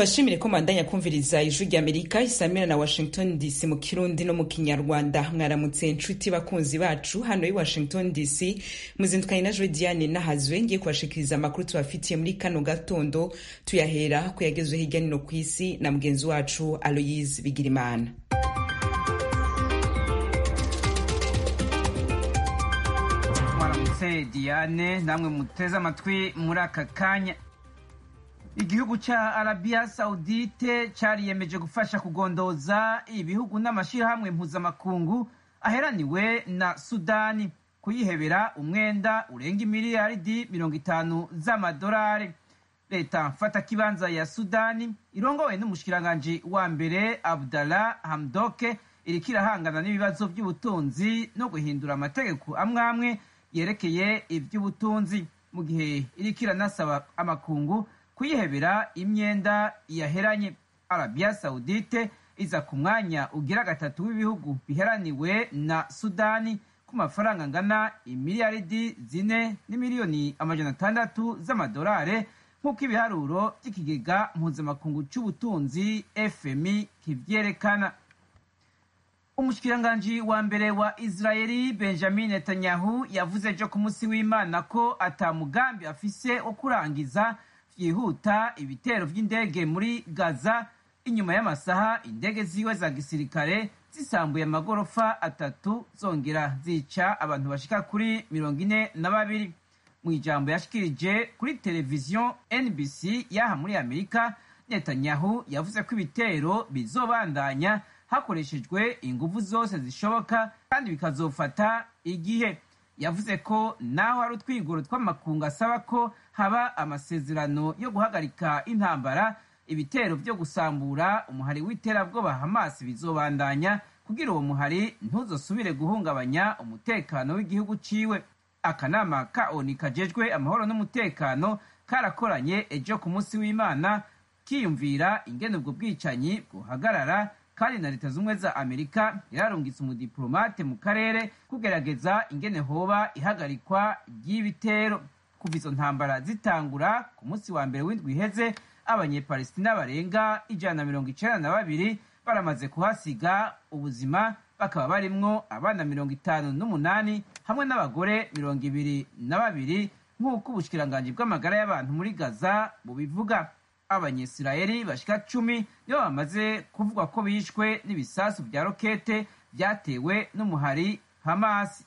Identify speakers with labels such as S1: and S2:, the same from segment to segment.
S1: tubashimire ko mandanya kumviriza ijwi rya amerika isamira na washington dc mu kirundi no mu kinyarwanda mwaramutse inshuti bakunzi bacu hano i washington dc muzindukanye na jwe diane nahazwe ngiye kubashikiriza amakuru tubafitiye muri kano gatondo tuyahera ku yagezwe hirya nino ku isi na mugenzi wacu aloyise bigirimana
S2: mwaramutse diane namwe muteze amatwi muri aka kanya igihugu ca arabiya saudite cariyemeje gufasha kugondoza ibihugu n'amashirahamwe mpuzamakungu aheraniwe na sudani kuyihebera umwenda urenga imiliyaridi mirongo itanu z'amadolari leta mfatakibanza ya sudani irongowe n'umushikiranganji wa mbere abdallah hamdoke iriko irahangana n'ibibazo by'ubutunzi no guhindura amategeko amwe amwe yerekeye ivy'ubutunzi mu gihe iriko iranasaba amakungu kuyihebera imyenda yaheranye arabiya saudite iza ku mwanya ugira gatatu w'ibihugu biheraniwe na sudani ku mafaranga angana imiliyaridi zine n'imiliyoni amajana atandatu z'amadolari nk'uko ibiharuro by'ikigega mpuzamakungu c'ubutunzi fmi kivyerekana umushikiranganji wa mbere wa israeli benjamin netanyahu yavuze ejo ku munsi w'imana ko ata mugambi afise wo kurangiza vyihuta ibitero vy'indege muri gaza inyuma y'amasaha indege ziwe za gisirikare zisambuye amagorofa atatu zongera zica abantu bashika kuri mirongo ine na babiri mu ijambo yashikirije kuri televiziyo nbc yaha muri amerika netanyahu yavuze ko ibitero bizobandanya hakoreshejwe inguvu zose zishoboka kandi bikazofata igihe yavuze ko naho hari utwigoro tw'amakungu asaba ko haba amasezerano yo guhagarika intambara ibitero byo gusambura umuhari w'iterabwoba hamas bizobandanya kugira uwo muhari ntuzosubire guhungabanya umutekano w'igihugu ciwe akanama ka oni kajejwe amahoro n'umutekano karakoranye ejo ku munsi w'imana kiyumvira ingene ubwo bwicanyi bwohagarara kandi na leta z'ubumwe za amerika yararungitse umudiplomate mu karere kugerageza ingene hoba ihagarikwa ry'ibitero kuva izo ntambara zitangura ku munsi wa mbere w'indwi iheze abanyepalestina barenga ijana na mirongo icenda na babiri baramaze kuhasiga ubuzima bakaba barimwo abana mirongo itanu n'umunani hamwe n'abagore mirongo ibiri na babiri nk'uko ubushikiranganji bw'amagara y'abantu muri gaza bubivuga abanyesirayeli bashika cumi nibo bamaze kuvuga ko bishwe n'ibisasu vya rokete vyatewe n'umuhari hamasi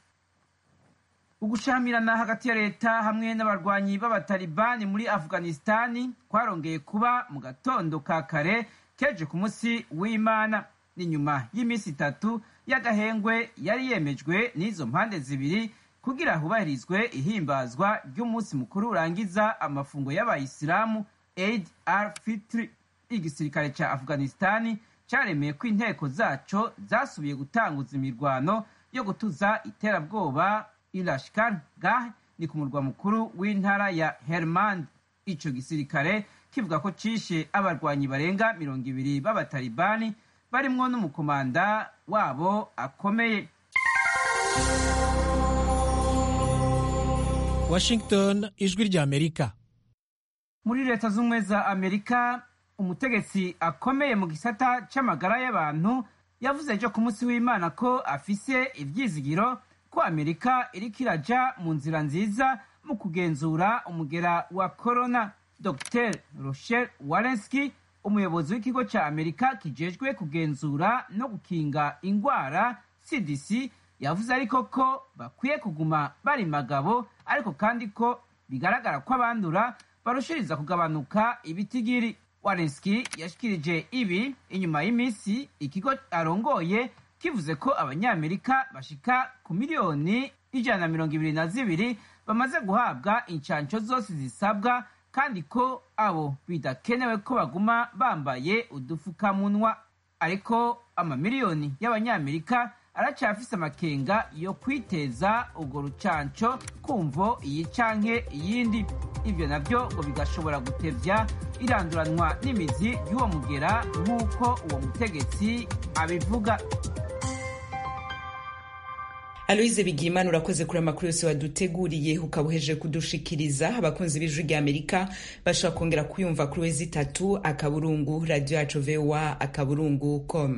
S2: ugushamirana hagati ya leta hamwe n'abarwanyi b'abatalibani muri afghanistani kwarongeye kuba mu gatondo ka kare keje ku munsi w'imana ni nyuma y'iminsi itatu y'agahengwe yari yemejwe n'izo mpande zibiri kugira hubahirizwe ihimbazwa ry'umunsi mukuru urangiza amafungo y'abayisilamu aid al fitri igisirikare ca afghanistani caremeye ko inteko zaco zasubiye gutanguza imirwano yo gutuza iterabwoba ilashkar gah ni ku murwa mukuru w'intara ya hermand ico gisirikare kivuga ko cishe abarwanyi barenga mirongo ibiri b'abatalibani barimwo n'umukomanda wabo akomeye
S3: washington ijwi rya amerika
S2: muri leta z'ubumwe za amerika umutegetsi akomeye mu gisata c'amagara y'abantu yavuze ejo ku munsi w'imana ko afise ivyizigiro ko amerika iriko iraja mu nzira nziza mu kugenzura umugera wa corona dr rochelle walensky umuyobozi w'ikigo ca amerika kijejwe kugenzura no gukinga ingwara cdc yavuze ariko ko bakwiye kuguma bari magabo ariko kandi ko bigaragara ko abandura barushiriza kugabanuka ibitigiri warenski yashikirije ibi inyuma y'iminsi ikigo arongoye kivuze ko abanyamerika bashika ku miliyoni ijana na mirongo ibiri na zibiri bamaze guhabwa incanco zose zisabwa kandi ko abo bidakenewe ko baguma bambaye udufukamunwa ariko amamiliyoni y'abanyamerika aracafise amakenga yo kwiteza urwo rucanco kumvo iyi canke iyindi ivyo navyo ngo bigashobora gutevya iranduranwa n'imizi y'uwo mugera nk'uko uwo mutegetsi abivuga
S1: aloise bigimana urakoze kuri amakuru yose waduteguriye ukaba uheje kudushikiriza abakunzi b'ijwi rya amerika bashobora kongera kuyumva kuri wezi itatu akaburungu radiyo yacu voa akaburungu com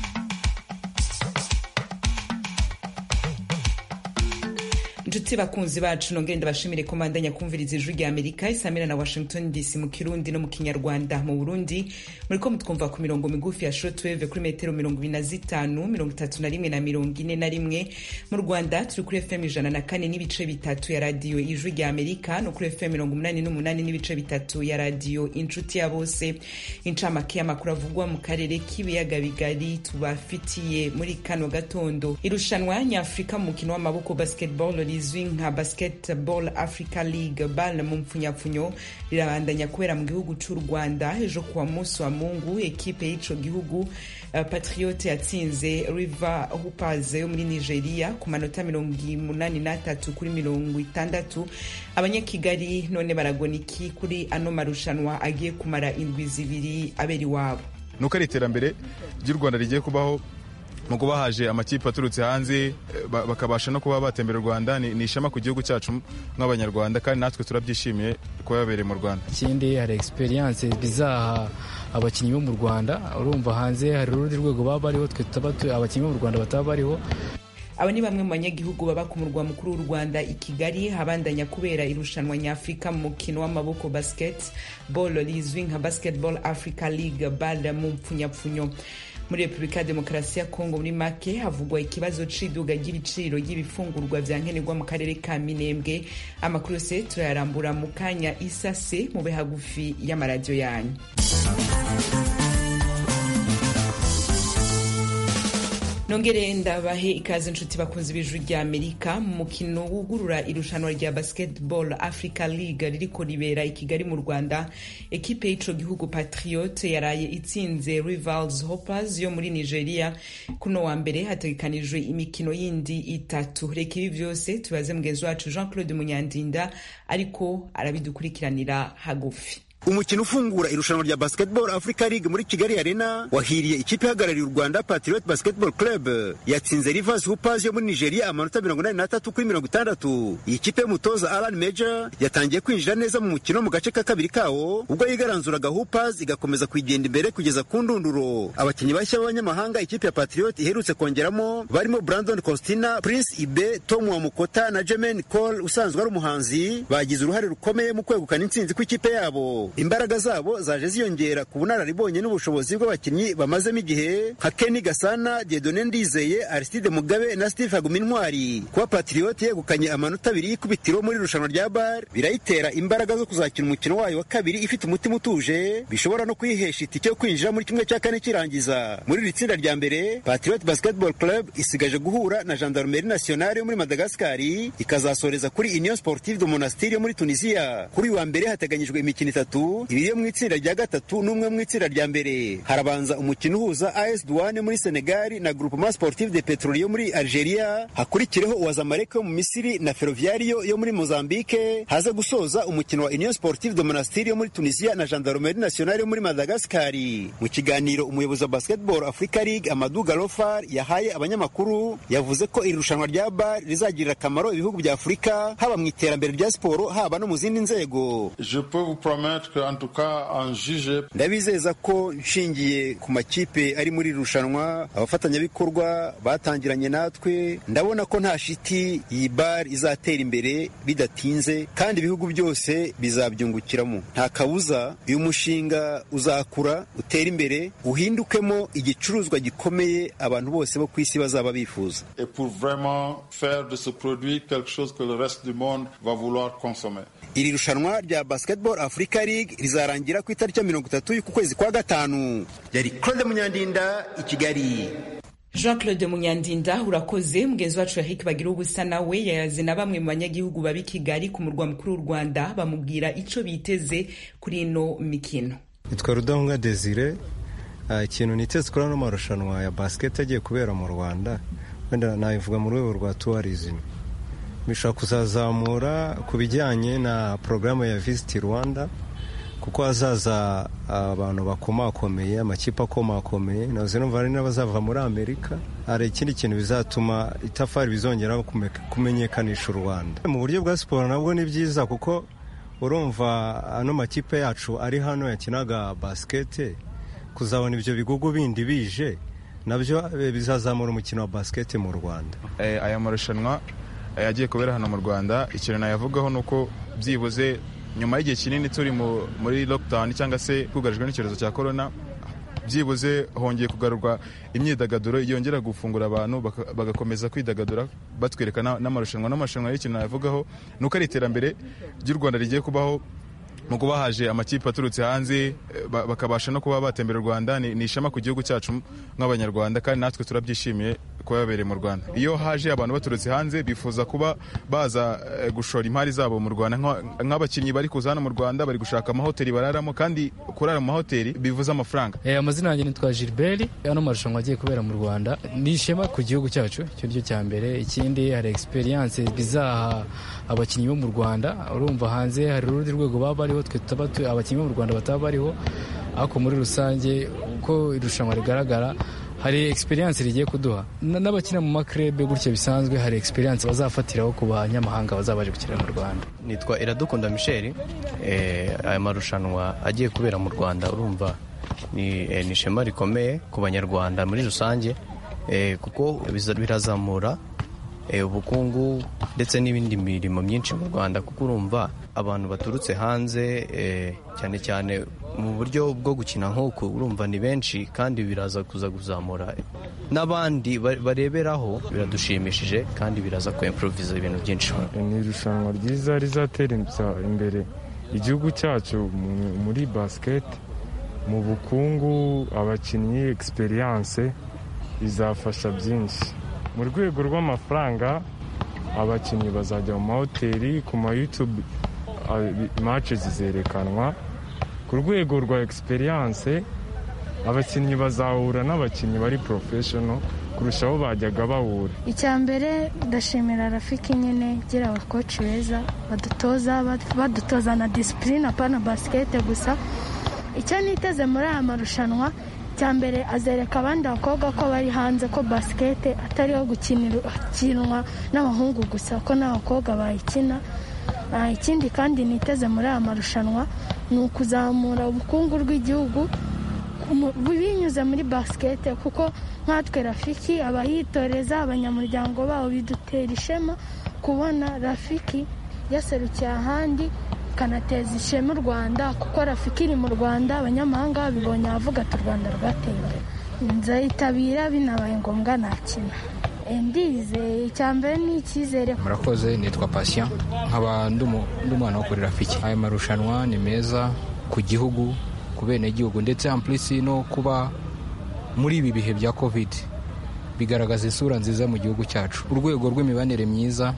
S1: inshuti bakunzi bacu nongere ndabashimire ko mandanya kumviriza ijwi rya amerika isamira na washington dc mu kirundi no mu kinyarwanda mu burundi muriko mutwumva ku mirongo migufi ya shortwave kuri metero mirongo ibiri na zitanu mirongo itatu na rimwe na mirongo ine na rimwe mu rwanda turi kuri fm ijana na kane n'ibice bitatu ya radiyo ijwi rya amerika no kuri fm mirongo umunani n'umunani n'ibice bitatu ya radiyo inshuti ya bose incamake y'amakuru avugwa mu karere k'ibiyaga bigari tubafitiye muri kano gatondo irushanwa nyafurika mu mukino w'amaboko basketball rizwi nka basketball africa league bal mu mpfunyapfunyo rirabandanya kubera mu gihugu cy'u rwanda ejo kuwa munsi wa mungu ekipe y'ico gihugu uh, patriote yatsinze river hoopers yo muri nigeria ku manota mirongo umunani n'atatu kuri mirongo itandatu abanyakigali none baragona iki kuri ano marushanwa agiye kumara indwi zibiri abera iwabo
S4: nuko ari iterambere ry'u rwanda rigiye kubaho mu kuba haje amakipe aturutse hanze bakabasha no kuba batembera u rwanda ni ishema ku gihugu cyacu nk'abanyarwanda kandi natwe turabyishimiye kuba yabereye mu rwanda
S5: ikindi hari egisperiyanse bizaha abakinnyi bo mu rwanda urumva hanze hari urundi rwego baba bariho twe tutaba abakinnyi bo mu rwanda bataba bariho
S1: aba ni bamwe mu banyagihugu baba ku murwa mukuru w'u rwanda i kigali habandanya kubera irushanwa nyafurika mu mukino w'amaboko basketball rizwi nka basketball africa league bal mu mpfunyapfunyo muri repubulika ya demokarasi ya kongo muri make havugwa ikibazo c'iduga ry'ibiciro ry'ibifungurwa vya nkenerwa mu karere ka minembwe amakuru yose turayarambura mu kanya isase mube hagufi y'amaradiyo yanyu nongere ndabahe ikaze inshuti bakunzi b'ijwi rya amerika mu mukino wugurura irushanwa rya basketball africa league ririko ribera i kigali mu rwanda ekipe y'ico gihugu patriote yaraye itsinze rivals hoppers yo muri nigeria kuno wa mbere hategekanijwe imikino yindi itatu reka ibi vyose tubaze mugenzi wacu jean claude munyandinda ariko arabidukurikiranira hagufi
S6: umukino ufungura irushanwa rya basketball africa league muri kigali arena wahiriye ikipe ihagarariye u rwanda patriot basketball club yatsinze rivers hoopers yo muri nigeria amanota mirongo inani n'atatu kuri mirongo itandatu iyi kipe y'umutoza alan major yatangiye kwinjira neza mu mukino mu gace ka kabiri kawo ubwo yigaranzuraga hoopers igakomeza kugenda imbere kugeza ku ndunduro abakinnyi bashya b'abanyamahanga ikipe ya patriot iherutse kongeramo barimo brandon costina prince ibe tom wamukota na jermaine cole usanzwe ari umuhanzi bagize uruhare rukomeye mu kwegukana intsinzi kw'ikipe yabo imbaraga zabo zaje ziyongera ku bunararibonye n'ubushobozi bw'abakinnyi bamazemo igihe nka Kenny Gasana, Diedone Ndizeye, Aristide Mugabe na Steve Hagumintwari. Kuba Patriot yegukanye amanota abiri y'ikubitiro muri irushanwa rya BAR birayitera imbaraga zo kuzakina umukino wayo wa kabiri ifite umutima utuje, bishobora no kuyihesha itike yo kwinjira muri kimwe cya kane kirangiza. Muri iri tsinda rya mbere, Patriot Basketball Club isigaje guhura na Gendarmerie Nationale yo muri Madagascar, ikazasoreza kuri Union Sportive de Monastir yo muri Tunisia. Kuri uyu wa mbere hateganyijwe imikino itatu ibiri yo mu itsinda rya gatatu n'umwe mu itsinda rya mbere harabanza umukino uhuza AS Douane muri Senegal na Groupement Sportif de Petroli yo muri Algeria hakurikireho uwa Zamalek yo mu Misiri na Ferroviario yo muri Mozambique haza gusoza umukino wa Union Sportive de Monastir yo muri Tunisia na Gendarmerie Nationale yo muri Madagascar mu kiganiro umuyobozi wa Basketball Africa League Amadou Galofar yahaye abanyamakuru yavuze ko iri rushanwa rya BAR rizagirira akamaro ibihugu bya Afurika haba mu iterambere rya siporo haba no mu zindi nzego
S7: Je peux vous promettre que en tout cas en juge
S6: ndabizeza ko nshingiye ku makipe ari muri irushanwa abafatanyabikorwa batangiranye natwe ndabona ko nta shiti iyi bar izatera imbere bidatinze kandi ibihugu byose bizabyungukiramo nta kabuza uyu mushinga uzakura utera imbere uhindukemo igicuruzwa gikomeye abantu bose bo ku isi bazaba bifuza
S7: et pour vraiment faire de ce produit quelque chose que le reste du monde va vouloir consommer
S6: iri rushanwa rya basketball africa league rizarangira ku itariki ya mirongo itatu y'uku kwezi kwa gatanu yari claude munyandinda i kigali
S1: jean claude munyandinda urakoze mugenzi wacu yahiki bagira ubusa nawe yayaze na bamwe mu banyagihugu baba kigali ku murwa mukuru w'u rwanda bamubwira ico biteze kuri ino mikino
S8: nitwa rudahunga desire ikintu niteze kuri ano marushanwa ya basket agiye kubera mu rwanda wenda nabivuga mu rwego rwa tourism bishobora kuzazamura ku bijyanye na porogaramu ya visiti rwanda kuko hazaza abantu bakomakomeye amakipe akomakomeye nazo numva hari n'abazava muri amerika hari ikindi kintu bizatuma itafari bizongera kumenyekanisha u rwanda mu buryo bwa siporo nabwo ni byiza kuko urumva ano makipe yacu ari hano yakinaga basikete kuzabona ibyo bigugu bindi bije nabyo bizazamura umukino wa basikete mu rwanda
S4: aya marushanwa yagiye kubera hano mu rwanda ikintu nayavugaho ni uko byibuze nyuma y'igihe kinini turi muri lockdown cyangwa se twugarijwe n'icyorezo cya korona byibuze hongeye kugarurwa imyidagaduro yongera gufungura abantu bagakomeza kwidagadura batwereka n'amarushanwa n'amarushanwa y'ikintu nayavugaho ni uko ari iterambere ry'u rwanda rigiye kubaho mu kuba haje amakipe aturutse hanze bakabasha no kuba batembera u rwanda ni ishema ku gihugu cyacu nk'abanyarwanda kandi natwe turabyishimiye kuba yabereye mu rwanda iyo haje abantu baturutse hanze bifuza kuba baza gushora imari zabo mu rwanda nk'abakinnyi bari kuza hano mu rwanda bari gushaka amahoteli bararamo kandi kurara mu mahoteli bivuze amafaranga
S5: amazina yanjye nitwa gilbert ano marushanwa agiye kubera mu rwanda ni ishema ku gihugu cyacu icyo cyo cya mbere ikindi hari egisperiyanse bizaha abakinnyi bo mu rwanda urumva hanze hari urundi rwego baba bariho twe tutaba abakinnyi bo mu rwanda bataba bariho ariko muri rusange uko irushanwa rigaragara hari egisperiyanse rigiye kuduha n'abakina mu makrebe gutya bisanzwe hari egisperiyanse bazafatiraho ku banyamahanga bazaba baje gukina mu rwanda
S9: nitwa iradukunda michel aya marushanwa agiye kubera mu rwanda urumva ni ishema rikomeye ku banyarwanda muri rusange kuko birazamura ubukungu ndetse n'ibindi mirimo myinshi mu rwanda kuko urumva abantu baturutse hanze cyane cyane mu buryo bwo gukina nk'uku urumva ni benshi kandi biraza kuza kuzamura n'abandi bareberaho biradushimishije kandi biraza kwemporoviza ibintu byinshi
S10: ni irushanwa ryiza rizatera imbere igihugu cyacu muri basiketi mu bukungu abakinnyi egisperiyanse bizafasha byinshi mu rwego rw'amafaranga abakinnyi bazajya mu mahoteli ku ma yutube mace zizerekanwa ku rwego rwa egisperiyanse abakinnyi bazahura n'abakinnyi bari porofeshono kurushaho bajyaga bahura
S11: icya mbere ndashimira rafiki nyine gira abakoci beza badutoza badutoza na disipurine apana basikete gusa icyo niteze muri aya marushanwa cya mbere azereka abandi bakobwa ko bari hanze ko basikete atari iyo gukinwa n'abahungu gusa ko n'abakobwa bayikina ikindi kandi niteze muri aya marushanwa ni ukuzamura ubukungu bw'igihugu binyuze muri basikete kuko nkatwe rafiki abayitoreza abanyamuryango babo bidutera ishema kubona rafiki yaserukiye ahandi ikanateza ishema u rwanda kuko rafiki iri mu rwanda abanyamahanga babibonye bavuga ati u rwanda rwateye imbere nzayitabira binabaye ngombwa nakina ndize icya mbere ni icyizere
S12: murakoze nitwa pasiya nkaba ndi umwana wo kuri rafiki aya marushanwa ni meza ku gihugu ku benegihugu ndetse ampurisi no kuba muri ibi bihe bya kovide bigaragaza isura nziza mu gihugu cyacu urwego rw'imibanire myiza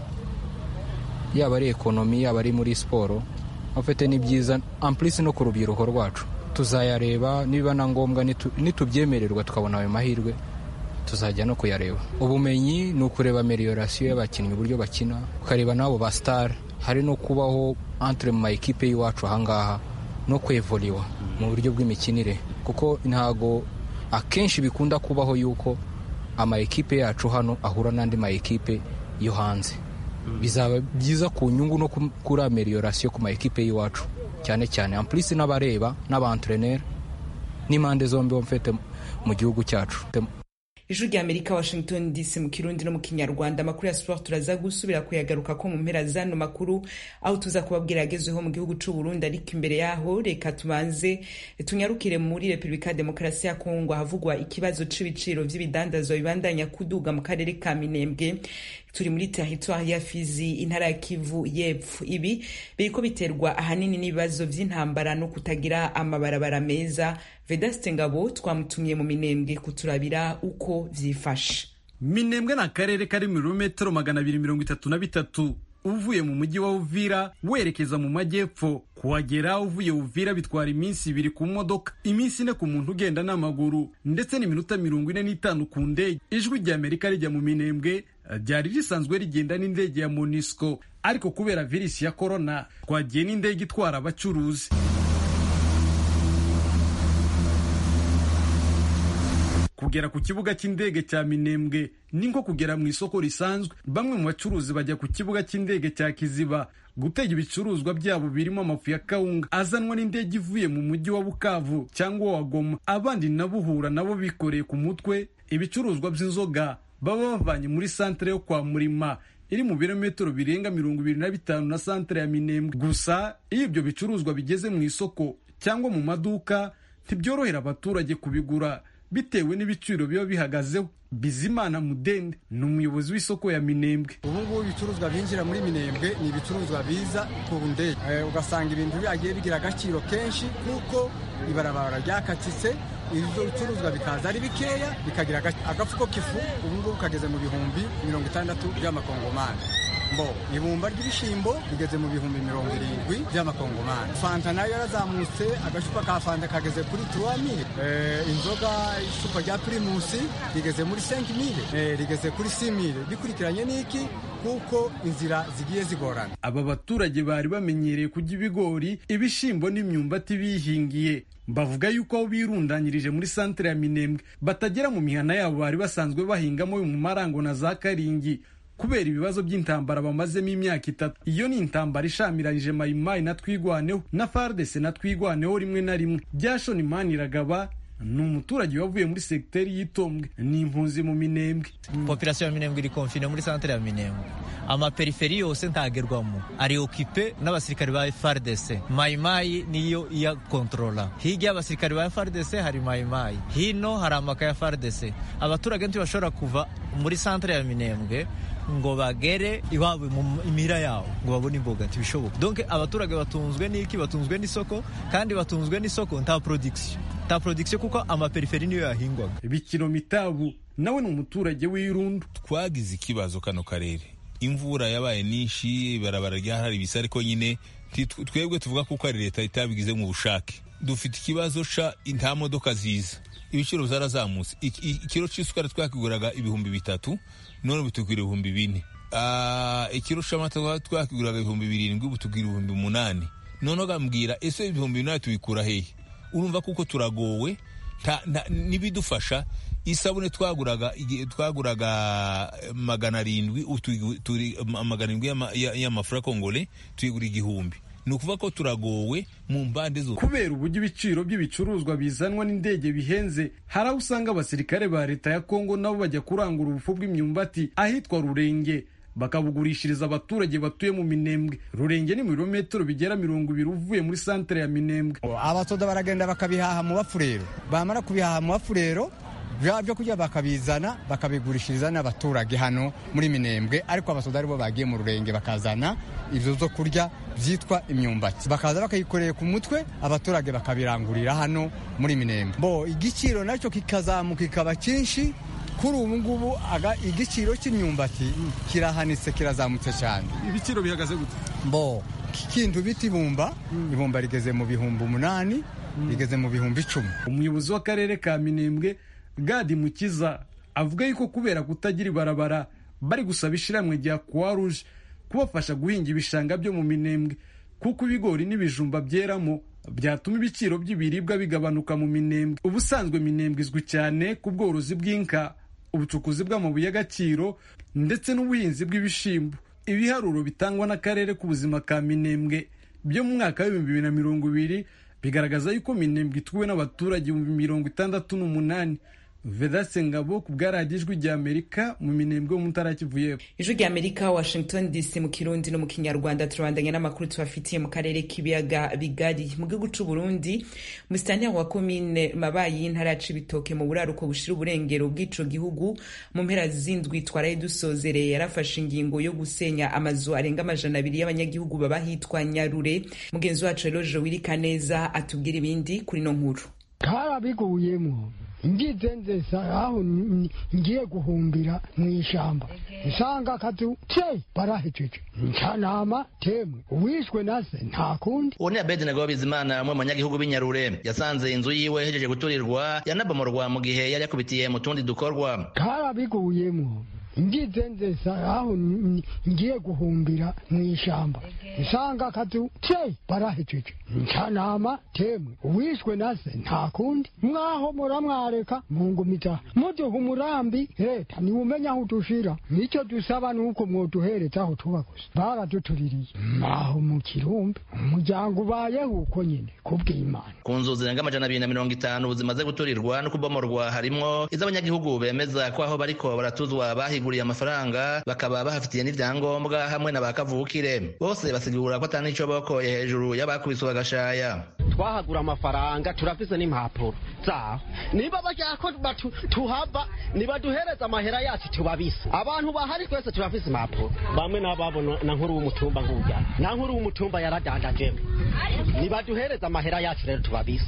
S12: yaba ari ekonomi yaba ari muri siporo afite ni byiza ampurisi no ku rubyiruko rwacu tuzayareba niba na ngombwa nitubyemererwa tukabona ayo mahirwe tuzajya no kuyareba ubumenyi ni ukureba meliyorasiyo y'abakinnyi uburyo bakina ukareba n'abo ba sitari hari no kubaho antire mu mayikipe y'iwacu ahangaha no kwevuriwa mu buryo bw'imikinire kuko ntabwo akenshi bikunda kubaho yuko amayikipe yacu hano ahura n'andi mayikipe yo hanze bizaba byiza ku nyungu no kuri ameliyorasiyo ku mayikipe y'iwacu cyane cyane ampurisi n'abareba n'abantreneri n'impande zombi mfite mu gihugu cyacu
S1: ijwi rya amerika washington dc mu kirundi no mu kinyarwanda amakuru ya siporo turaza gusubira kuyagaruka ko mu mpera z'ano makuru aho tuza kubabwira yagezweho mu gihugu c'u burundi ariko imbere yaho reka tubanze tunyarukire muri repubulika ya demokarasi ya kongo ahavugwa ikibazo c'ibiciro vy'ibidandazwa bibandanya kuduga mu karere ka minembwe turi muri teritwari ya fizi intara ya kivu y'epfo ibi biriko biterwa ahanini n'ibibazo vy'intambara no kutagira amabarabara meza vedaste ngabo twamutumye mu minembwe kuturabira uko vyifashe
S13: minembwe ni akarere kari mu birometero magana abiri mirongo itatu na bitatu uvuye mu mujyi wa uvira werekeza mu majyepfo kuhagera uvuye uvira bitwara iminsi ibiri ku modoka iminsi ine ku muntu ugenda n'amaguru ndetse n'iminota mirongo ine n'itanu ku ndege ijwi rya amerika rijya mu minembwe ryari risanzwe rigenda n'indege ya monisco ariko kubera virisi ya korona twagiye n'indege itwara abacuruzi kugera ku kibuga cy'indege cya minembwe ni nko kugera mu isoko risanzwe bamwe mu bacuruzi bajya ku kibuga cy'indege cya kiziba gutega ibicuruzwa byabo birimo amafu ya kawunga azanwa n'indege ivuye mu mujyi wa bukavu cyangwa wa goma abandi nabo uhura nabo bikoreye ku mutwe ibicuruzwa by'inzoga baba bavanye muri santere yo kwa murima iri mu birometero birenga mirongo ibiri na bitanu na santere ya minembwe gusa iyo ibyo bicuruzwa bigeze mu isoko cyangwa mu maduka ntibyorohera abaturage kubigura bitewe n'ibiciro biba bihagazeho bizimana mudende ni umuyobozi w'isoko ya minembwe
S14: ubu ngubu ibicuruzwa byinjira muri minembwe ni ibicuruzwa biza ku ndege ugasanga ibintu byagiye bigira agaciro kenshi kuko ibarabara ryakatitse ibyo bicuruzwa bikaza ari bikeya bikagira agafuko k'ifu ubu ngubu kageze mu bihumbi mirongo itandatu by'amakongomani mbo ibumba ry'ibishyimbo rigeze mu bihumbi mirongo irindwi by'amakongomani fanta nayo yarazamutse agacupa ka fanta kageze kuri turuwamire inzoga icupa rya pirimusi rigeze muri senkimire rigeze kuri simire bikurikiranye n'iki kuko inzira zigiye zigorana
S13: aba baturage bari bamenyereye kurya ibigori ibishyimbo n'imyumbati bihingiye bavuga yuko aho birundanyirije muri santere ya minembwe batagera mu mihana yabo bari basanzwe bahingamo mu marango na za karingi kubera ibibazo by'intambara bamazemo imyaka itatu iyo ni intambara ishamiranyije mayimayi na twigwaneho na fardese na twigwaneho rimwe na rimwe byashoni maniragaba ni umuturage wavuye muri segiteri y'itombwe ni impunzi mu minembwe
S15: populasiyo ya minembwe iri konfine muri santere ya minembwe amaperiferi yose ntagerwamo ari okipe n'abasirikare ba fardc mayimayi niyo iya kontrola hirya y'abasirikare ba fardc hari mayimayi hino hari amaka ya fardc abaturage ntibashobora kuva muri santere ya minembwe ngo bagere iwabo mu imira yawo ngo babone imboga ntibishoboka donc abaturage batunzwe n'iki batunzwe n'isoko kandi batunzwe n'isoko nta production nta production kuko amaperiferi niyo yahingwaga
S13: bikiro mitabu nawe ni umuturage w'irundu
S16: twagize ikibazo kano karere imvura yabaye nyinshi ibarabara ryahari ibisa ariko nyine twebwe tuvuga kuko ari leta itabigize mu bushake dufite ikibazo ca nta modoka ziza ibiciro zarazamutse ikiro cy'isukari twakiguraga ibihumbi bitatu none bitugura ibihumbi bine ikiro cy'amata twakiguraga ibihumbi birindwi ubu tugura ibihumbi umunani none ugambwira ese ibihumbi binani tubikura hehe urumva kuko turagowe n'ibidufasha isabune twaguraga twaguraga magana arindwi turi magana arindwi y'amafura kongole tuyigura igihumbi ni ukuvuga ko turagowe mu mbande zose
S13: kubera uburyo ibiciro by'ibicuruzwa bizanwa n'indege bihenze hari aho usanga abasirikare ba leta ya kongo nabo bajya kurangura ubufu bw'imyumbati ahitwa rurenge bakabugurishiriza abaturage batuye mu minembwe rurenge ni mu birometero bigera mirongo ibiri uvuye muri santere ya minembwe
S14: abasoda baragenda bakabihaha mu bafurero bamara kubihaha mu bafurero byo kurya bakabizana bakabigurishiriza n'abaturage hano muri minembwe ariko abasoda aribo bagiye mu rurenge bakazana ibyo zo kurya byitwa imyumbati bakaza bakayikoreye ku mutwe abaturage bakabirangurira hano muri minembwe bo igiciro nacyo kikazamuka kikaba cyinshi kuri ubu ngubu igiciro cy'imyumbati kirahanitse kirazamutse cyane
S13: ibiciro bihagaze gute
S14: bo kintu bita ibumba ibumba rigeze mu bihumbi umunani rigeze mu bihumbi icumi
S13: umuyobozi w'akarere ka minembwe gadi mukiza avuga yuko kubera kutagira ibarabara bari gusaba ishyirahamwe rya croix rouge kubafasha guhinga ibishanga byo mu minembwe kuko ibigori n'ibijumba byeramo byatuma ibiciro by'ibiribwa bigabanuka mu minembwe ubusanzwe minembwe izwi cyane ku bworozi bw'inka ubucukuzi bw'amabuye y'agaciro ndetse n'ubuhinzi bw'ibishyimbo ibiharuro bitangwa n'akarere k'ubuzima ka minembwe byo mu mwaka w'ibihumbi bibiri na mirongo ibiri bigaragaza yuko minembwe ituwe n'abaturage ibihumbi mirongo itandatu n'umunani vedase ngabo ku bwaradiyo ijwi rya amerika mu minembwe mu ntara kivuyeho
S1: ijwi rya amerika washington dc mu kirundi no mu kinyarwanda turabandanya n'amakuru tubafitiye mu karere k'ibiyaga bigari mu gihugu c'u burundi musitanteri wa komine mabayi y'intara ya cibitoke mu buraruko bushira uburengero bw'ico gihugu mu mpera z'indwi twaraye dusozereye yarafashe ingingo yo gusenya amazu arenga amajana abiri y'abanyagihugu baba hitwa nyarure mugenzi wacu rero jowiri neza atubwira ibindi kuri no nkuru
S17: karabiguyemo ngize nzesa aho ngiye guhumbira mu ishyamba nsanga akazu te barahejeje ncanama temwe uwishwe nase nta kundi
S18: uwo ni abedi nagabo bizimana umwe mu banyagihugu b'inyarure yasanze inzu yiwe ihejeje guturirwa yanabomorwa mu gihe yari yakubitiye mu tundi dukorwa
S17: karabiguyemo ngize nzesa aho n- ngiye guhumbira mu ishamba nsanga akazu te barahejeje ncanama temwe uwishwe na se nta kundi mwaho muramwareka mungumiza muduha umurambi leta niwumenya aho udushira nicyo dusaba nuko mwoduhereza aho tuba gusa baradutuririye mwaho mu kirumbi umuryango ubayeho uko nyine kubw'imana
S18: ku nzu zirenga amajana abiri na mirongo itanu zimaze guturirwa no kubomorwa harimwo iz'abanyagihugu bemeza ko aho bariko baratuzwa bahiguriye amafaranga bakaba bahafitiye n'ivyangombwa hamwe na ba kavukire bose basigura ko atani ico bokoye hejuru y'abakubiswe agashaya
S19: twahagura amafaranga turafise n'impapuro zaho niba bashaka ko batu- tuhava nibaduhereza amahera yacu tubabise abantu bahari twese turafise impapuro bamwe n'ababona na nkuru w'umutumba ngurya na nkuru w'umutumba yaradandajewe nibaduhereza amahera yacu rero tubabise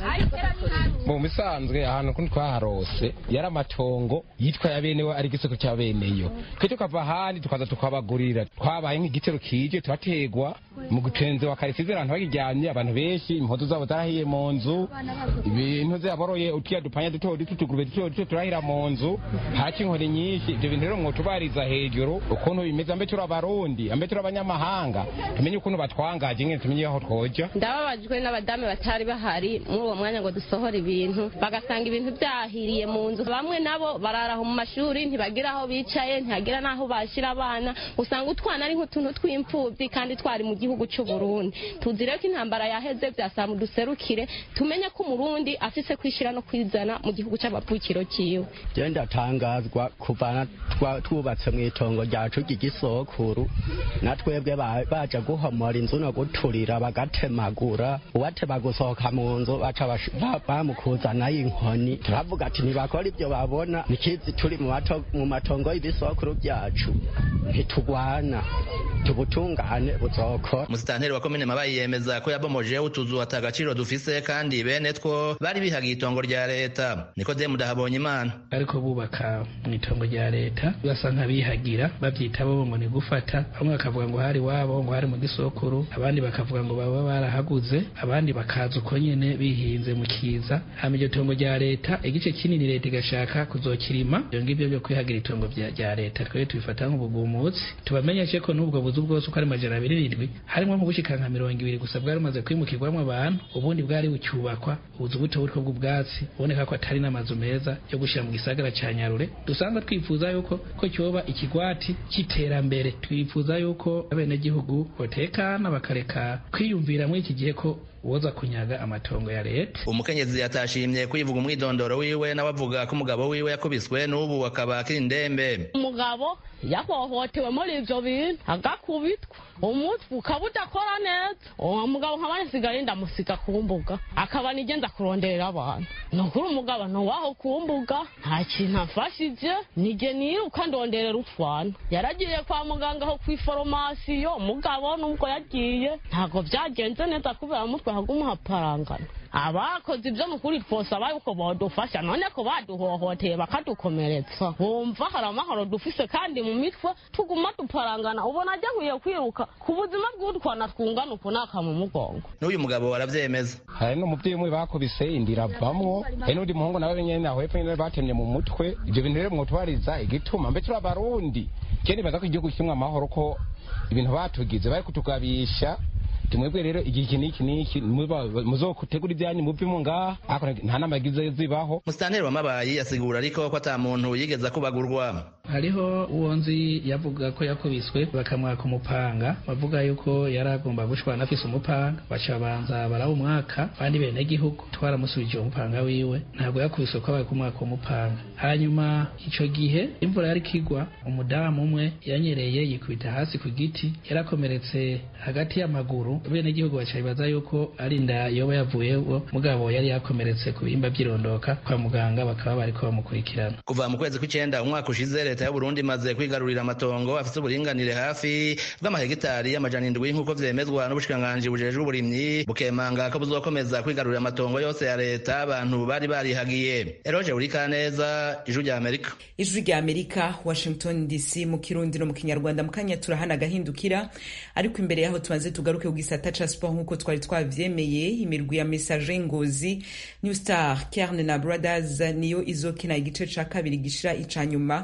S20: mu bisanzwe ahantu kundi twaharose yari amatongo yitwa ya benewe ari igisoko cya beneyo twe tukava ahandi tukaza tukabagurira twabaye nk'igitero kije turategwa mu gutenze wa karisize abantu bakiryamye abantu benshi impuzu zabo zarahiye mu nzu ibintu byaboroye utiya dupanya duto duto tugurube duto duto turahira mu nzu haki inkoni nyinshi ibyo bintu rero mwotubariza hejuru ukuntu bimeze ambe turi abarundi ambe turi abanyamahanga tumenye ukuntu batwangaje nyine tumenye aho twoja
S21: ndababajwe n'abadamu batari bahari muri uwo mwanya ngo dusohore ibintu bagasanga ibintu byahiriye mu nzu bamwe nabo bararaho mu mashuri ntibagira aho bicaye ntihagira n'aho bashyira abana usanga utwana ari nk'utuntu tw'imfubyi kandi twari mu gihugu cy'u Burundi tuzi rero ko intambara yaheze byasaba duserukire tumenye ko umurundi afise kwishyira no kwizana mu gihugu cy'abavukiro cyiwe
S19: je ndatangazwa kuvana twa- twubatse mu itongo ryacu ry'igisokuru na twebwe ba- baja guhomora inzu no guturira bagatemagura uwatema gusohoka mu nzu baca bash- ba- bamukuzanayo inkoni turavuga ati ntibakora ibyo babona nikizi turi mu mato- mu matongo y'ibisokuru byacu ntitugwana tubutungane buzokora
S18: umusitanteri wa komine mabayi yemeza ko yabomojeho utuzu ata agaciro dufise kandi bene two bari bihagiye itongo rya leta nikodemu dahabonye imana
S22: ariko bubaka mu itongo rya leta basa nk'abihagira babyita bo ngo ni gufata bamwe bakavuga ngo hari wabo ngo hari mu gisokuru abandi bakavuga ngo baba barahaguze abandi bakaza uko nyene bihinze mu kiza hama iryo tongo rya leta igice kinini leta igashaka kuzokirima ibyo ngibyo byo kwihagira itongo bya- rya leta twebwe tubifata nk'ubugumutsi tubamenyeshe ko n'ubwo buzu bwose uko ari majana abiri n'indwi harimo nko gushika nka mirongo ibiri gusa bwari bumaze kwimukirwamo abantu ubundi bwari bucyubakwa ubuzu buto buriko bw'ubwatsi buboneka ko atari n'amazu meza yo gushyira mu gisagara ca nyarure dusanzwe twifuza yuko ko cyoba ikigwati cy'iterambere twifuza yuko abenegihugu botekana bakareka kwiyumvira muri iki gihe ko woza kunyaga amatongo ya leta
S18: umukenyezi yatashimye kwivuga umwidondoro wiwe nawe avuga ko umugabo wiwe yakubiswe n'ubu akaba akiri indembe
S21: umugabo yahohotewe muri ibyo bintu agakubitwa umutwe ukaba udakora neza uwo mugabo nkaba nsigaye ndamusiga ku mbuga akaba nigenda kuronderera abantu ni ukuri umugabo ntuwaho ku mbuga nta kintu afashije nige niruka ndonderera utwana yaragiye kwa muganga aho ku iforomasiyo umugabo nubwo yagiye ntabwo byagenze neza kubera umutwe hagumuhaparangana abakoze ibyo mukuri twosaba yuko bodufasha none ko baduhohoteye bakadukomeretsa bumva hari amahoro dufise kandi mu mitwe tuguma duparangana ubona ajya nkwiye kwiruka ku buzima bw'utwana twungana uku naka mu mugongo
S18: n'uyu mugabo aravyemeza
S20: hari n'umubyeyi umwe bakubise inda iravamwo hari n'undi muhungu nawe nyene aho hepfo nyene batemye mu mutwe ivyo bintu rero mwotubariza igituma mbe turi abarundi kene baza ko igihugu kimwe amahoro ko ibintu batugize bari kutugabisha tumwebwe rero igihe iki n'iki n'iki muzokutegura ibyanyu muvemo ngaha ariko nta nama yagize zibaho
S18: musitanteri wa mabayi asigura ariko ko ata muntu yigeze akubagurwa
S22: hariho uwo nzi yavuga ko yakubiswe bakamwaka umupanga bavuga yuko yari agomba gushwana afise umupanga baca banza barawumwaka abandi bene gihugu twaramusubije uwo mupanga wiwe ntabwo yakubiswe ko bari kumwaka umupanga hanyuma ico gihe imvura yari kigwa umudamu umwe yanyereye yikubita hasi ku giti yarakomeretse hagati y'amaguru bene gihugu baca bibaza yuko ari inda yoba yavuyeho mugabo yari yakomeretse ku bihimba by'irondoka kwa muganga bakaba bariko bamukurikirana
S18: kuva mu kwezi kw'icenda umwaka ushize leta y'uburundi imaze kwigarurira amatongo afise uburinganire hafi bw'amahegitari y'amajana indwi nk'uko vyemezwa n'ubushikiranganji bujejwe uburimyi bukemanga ko buzokomeza kwigarurira amatongo yose ya leta abantu bari barihagiye eroje burikaneza ijwi rya amerika
S1: ijwi rya amerika washington dc mu kirundi no mu kinyarwanda mu kanya turahana agahindukira ariko imbere yaho tumaze tugaruke ku gisata ca sport nk'uko twari twavyemeye imirwi ya message ngozi new star kerne na brothers niyo izokina igice ca kabiri gishira ica nyuma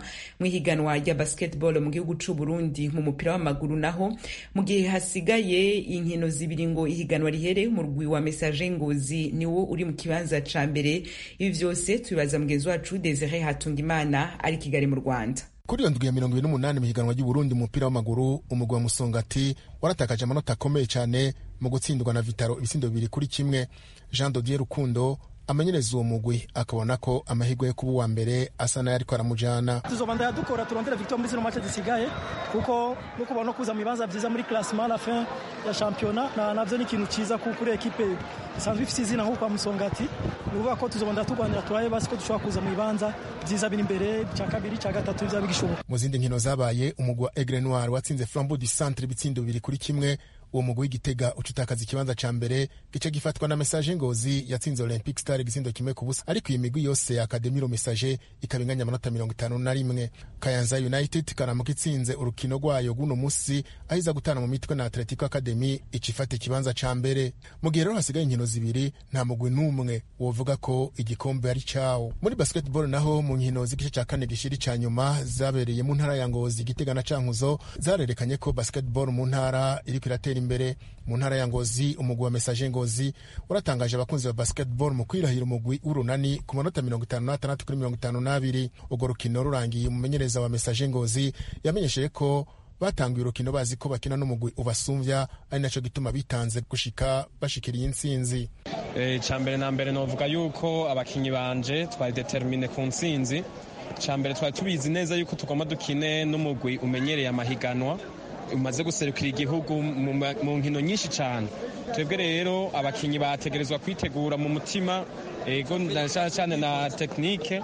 S1: mu ihiganwa rya basketball mu gihugu c'u Burundi mu mupira w'amaguru naho mu gihe hasigaye inkino zibiri ngo ihiganwa rihere umurwi wa message ngozi niwo uri mu kibanza ca mbere ibi vyose tubibaza mugenzi wacu Desire Hatungimana ari Kigali mu Rwanda
S2: kuri iyo ndwi ya mirongo ibiri n'umunani mu higanwa ry'uburundi mu mupira w'amaguru umugwi wa musongati waratakaje amanota akomeye cyane mu gutsindwa na vitaro ibisindo bibiri kuri kimwe jean dodier rukundo amenyereza uwo mugwi akabona ko amahirwe yo kuba uwa mbere asa nayo ariko aramujana
S3: tuzobandanya dukora turondera victoire muri zino mace zisigaye kuko no kuba no kuza mu bibanza vyiza muri classement la fin ya championnat na navyo ni ikintu ciza kuri ekipe isanzwe ifise izina nko kwa musongati ni ukuvuga ko tuzobandanya turwanira turabe basi ko dushobora kuza mu bibanza vyiza biri imbere ca kabiri ca gatatu vyaba bigishoboka
S2: mu zindi nkino zabaye umugwi wa aigle noir watsinze flambeau du centre ibitsindo bibiri kuri kimwe uwo mugwi w'igitega uca utakaza ikibanza ca mbere gice gifatwa na message ngozi yatsinze olympic star igisindo kimwe ku busa ariko iyi migwi yose ya akademiro message ikaba inganya amanota mirongo itanu na rimwe kayanza united karamuka itsinze urukino rwayo guno musi aho iza gutana mu mitwe na atletico academy ica ifata ikibanza ca mbere mu gihe rero hasigaye inkino zibiri nta mugwi n'umwe wovuga ko igikombe ari cawo muri basketball naho mu nkino z'igice ca kane gishiri ca nyuma zabereye mu ntara ya ngozi igitega na cankuzo zarerekanye ko basketball mu ntara iriko iratera imbere mu ntara ya ngozi umugwi wa message ngozi waratangaje abakunzi ba basketball mu kwirahira umugwi w'urunani ku manota mirongo itanu n'atandatu kuri mirongo itanu n'abiri urwo rukino rurangiye umumenyereza wa message ngozi yamenyesheje ko batanguye urukino bazi ko bakina n'umugwi ubasumvya ari naco gituma bitanze gushika bashikiriye intsinzi
S23: icya mbere na mbere novuga yuko abakinyi banje twari determine ku ntsinzi icya mbere twari tubizi neza yuko tugomba dukine n'umugwi umenyereye amahiganwa umaze guserukira igihugu mu nkino nyinshi cyane twebwe rero abakinnyi bategerezwa kwitegura mu mutima ego cyane na tekinike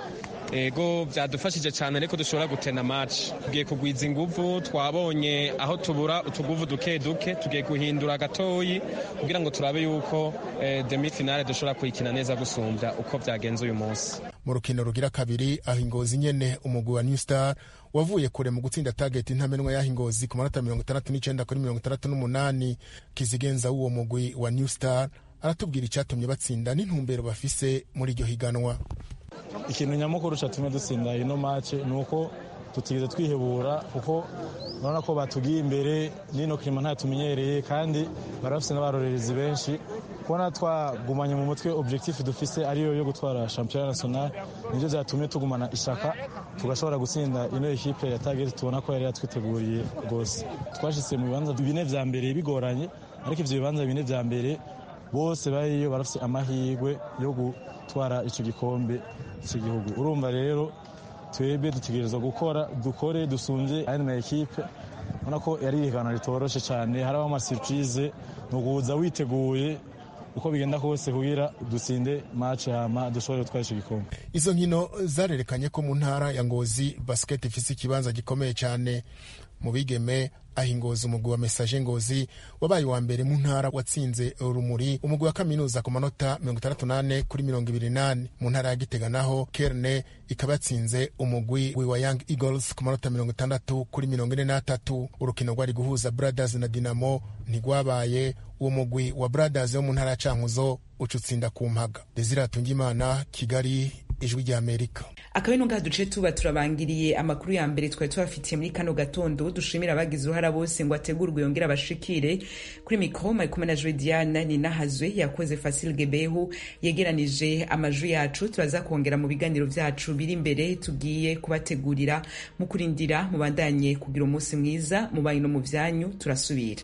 S23: ego byadufashije cyane ariko dushobora gutena match tugiye kugwiza inguvu twabonye aho tubura utuguvu duke duke tugiye guhindura gatoyi kugira ngo turabe yuko demi finale dushobora kuyikina neza gusumbya uko byagenze uyu munsi
S2: mu rukino rugira kabiri aho ingozi nyene umugwi wa new star wavuye kure mu gutsinda target ntamenwa yaho ingozi ku manota mirongo itandatu n'icenda kuri mirongo itandatu n'umunani kizigenza w'uwo mugwi wa new star aratubwira icyatumye batsinda n'intumbero bafise muri iryo higanwa
S24: ikintu nyamukuru cyatumye dutsinda ino mace ni uko tutigeze twihebura kuko urabona ko batugiye imbere n'ino kirima ntayo tumenyereye kandi bari bafite n'abarorerezi benshi kubona twagumanye mu mutwe objectif dufise ariyo yo gutwara shampiyona national nibyo byatumye tugumana ishaka tugashobora gutsinda ino ekipe ya target tubona ko yari yatwiteguriye rwose twashyize mu bibanza bine vya mbere bigoranye ariko ivyo bibanza bine vya mbere bose bariyo barafite amahirwe yo gutwara icyo gikombe cy'igihugu urumva rero twebwe dutegerezwa gukora dukore dusumbye aya ma ekipe ubona ko yari ihiganwa ritoroshe cyane hariho amasiripurize ni ukuza witeguye uko bigenda kose kugira dutsinde mace hama dushobore gutwara icyo gikombe
S2: izo nkino zarerekanye ko mu ntara ya ngozi basiketi ifise ikibanza gikomeye cyane mu bigeme aho ingozi umugwi wa mesaje ngozi wabaye uwa mbere mu ntara watsinze urumuri umugwi wa kaminuza ku manota mirongo itandatu n'ane kuri mirongo ibiri n'ane mu ntara ya gitega naho kerne ikaba yatsinze umugwi wa young eagles ku manota mirongo itandatu kuri mirongo ine n'atatu urukino rwari guhuza brothers na dinamo ntigwabaye uwo mugwi wa brothers wo mu ntara ya cankuzo uca utsinda ku mpaga desire atungimana kigali ijwi rya amerika
S1: akaba ino ngaha duce tuba turabangiriye amakuru ya mbere twari tubafitiye muri kano gatondo dushimira abagize uruhara bose ngo ategurwe yongere abashikire kuri mikoro mari kumwe na jodiane ninahazwe yakoze fasil gebehu yegeranije amajwi yacu turaza kongera mu biganiro byacu biri imbere tugiye kubategurira mu kurindira mubandanye kugira umunsi mwiza mu banyu no mu byanyu turasubira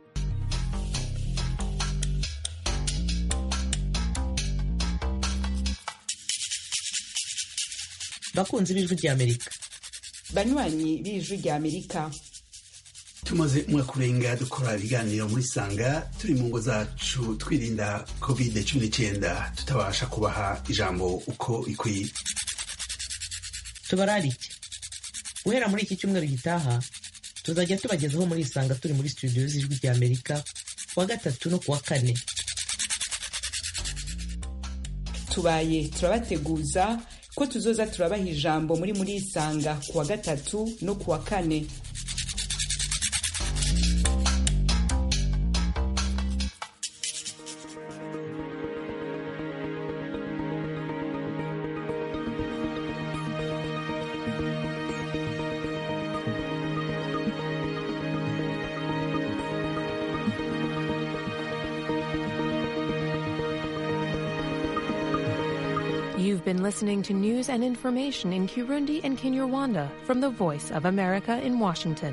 S25: bakunzi b'ijwi ry'amerika
S1: banywanyi b'ijwi ry'amerika
S25: tumaze umwaka urenga dukora ibiganiro muri sanga turi mu ngo zacu twirinda covid cumi n'icyenda tutabasha kubaha ijambo uko ikwiye
S26: tubararike guhera muri iki cyumweru gitaha tuzajya tubagezaho muri isanga turi muri studio z'ijwi ry'amerika kuwa gatatu no kuwa kane
S1: tubaye turabateguza ko tuzoza turabaha ijambo muri muri isanga kuwa gatatu no kuwa kane
S4: been listening to news and information in Kirundi and Kinyarwanda from the Voice of America in Washington.